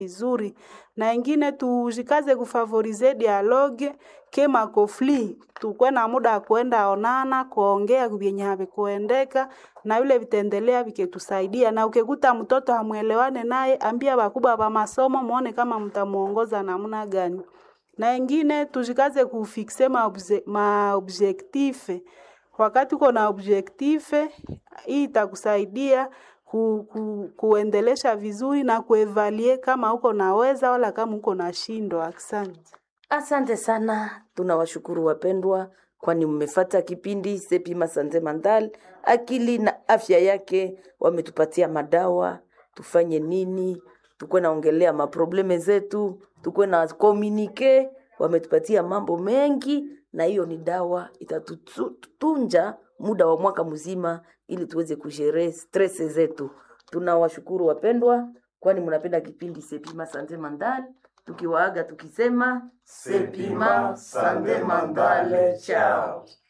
vizuri na ingine tujikaze kufavorize dialogue kema kofli tukwe na muda kuenda onana kuongea vyenye havikuendeka na vile vitaendelea viketusaidia na ukikuta mtoto hamwelewane naye ambia wakubwa wa masomo muone kama mtamuongoza namna gani na ingine tujikaze kufikse maobje, maobjektife wakati uko na objektife hii itakusaidia ku, ku, kuendelesha vizuri na kuevalie kama uko naweza wala kama uko nashindwa. Asante. Asante sana, tunawashukuru wapendwa, kwani mmefata kipindi Sepima Sante Mandal, akili na afya yake. Wametupatia madawa, tufanye nini, tukuwe naongelea maprobleme zetu, tukuwe na komunike. Wametupatia mambo mengi, na hiyo ni dawa itatutunja muda wa mwaka mzima, ili tuweze kujere stress zetu. Tunawashukuru wapendwa, kwani mnapenda kipindi Sepima Sante Mandal tukiwaaga tukisema Sepima Sande Mandale, chao.